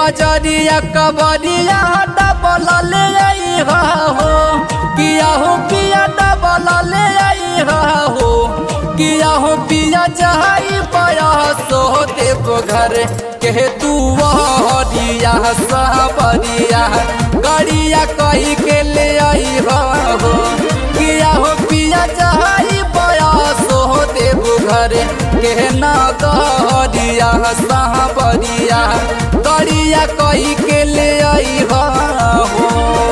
बजरिया कबरिया डबल ले आई हो किया हो पिया डबल ले आई हो किया हो पिया जहाई पया सो देव घर के तू हरिया सबरिया गरिया कही के ले आई हो किया हो पिया जहाई पया सो देव घर के ना गरिया सबरिया गरिया कही के ले आई हो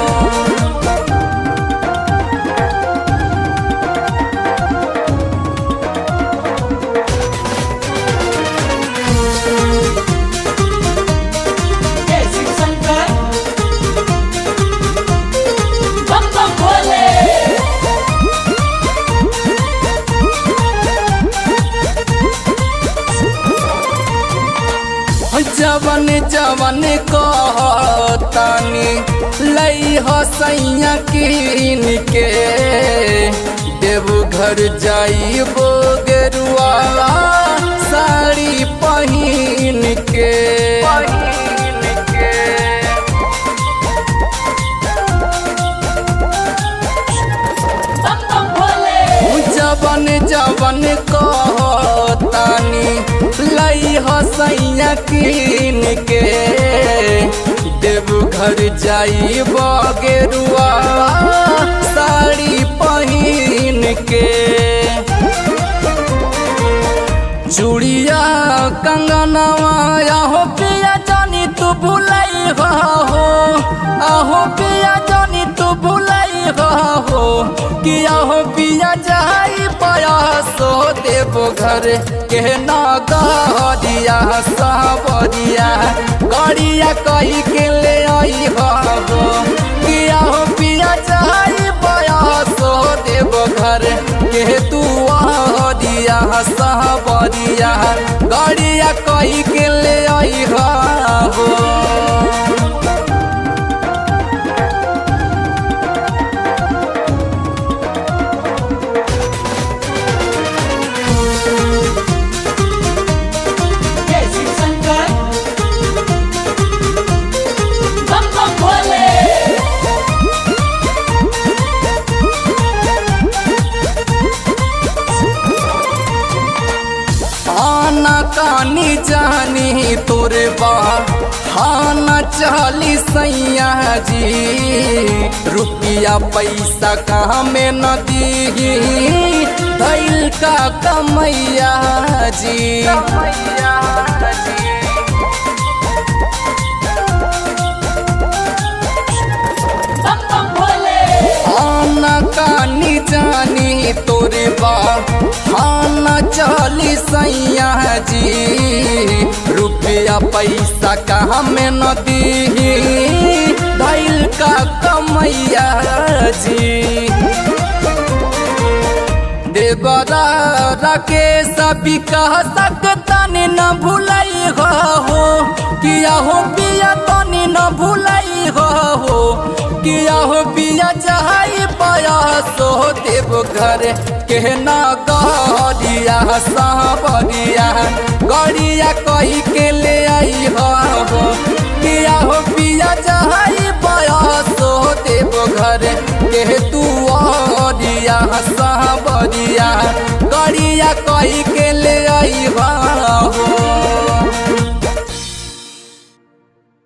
जय शिव शंकर बम बम भोले जवन जवन कहतानी लई हसैया कीन के देवघर जाइबो गेरुआ साड़ी पहिन के पहिन के बम बम भोले जवन जवन कहतानी लई हसैया कीन के देवघर जाई गेरुआ साड़ी पहिन के चूड़िया कंगनवा आहो पिया जानी तू भुलाई हो आहो पिया जानी तू भुलाई हो कि आहो पिया जाई पाया सो देव घर के ना गरिया सबरिया गरिया कही के ले आई हो कि आहो पिया जाई पाया सो देव घर के तू दिया सहबरिया गरिया कही के ले आई हो जय शिव शंकर बम बम भोले आना कानी जानी तोरे बा हाना चाली सैया जी रुपया पैसा कहाँ में न दी धैल का कमैया जी कमैया जी बम बम भोले आना कानी जानी तोरे बा हाना चाली सैया जी रुपया पैसा कहाँ में न दी धैल का कमैया जी देवरा राकेश भी कह सकता न भूलाई हो किया हो पिया तनी न भूलाई हो किया हो पिया चाहे पाया सो देव घर के ना गरिया साबरिया गरिया कही के ले आई हो किया हो पिया चाहे पाया सो देव घर के तू दिया साबरिया गरिया कही के ले आई हो